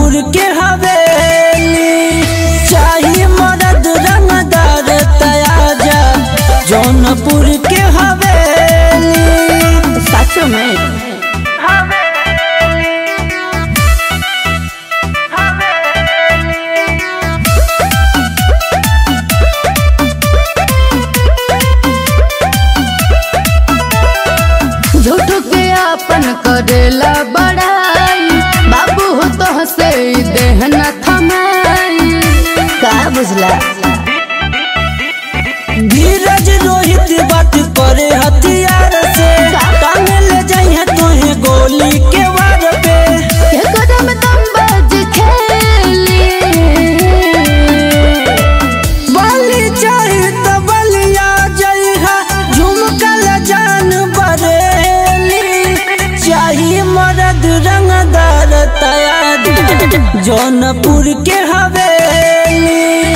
जौनपुर के हवेली चाही मदद रंगदार तयाजा जौनपुर के हवेली सच में झूठ के अपन करेला बड़ाई बाबू हो तो से देह न थमाई का बुझला धीरज रोहित बात करे हथियार से टांग ले जाइए तोहे गोली के वार पे के कदम दम बज खेली बलि चाही त बलिया जइहा झुमकल जान बरेली चाही मरद रंगदार तयार जौनपुर के हवेली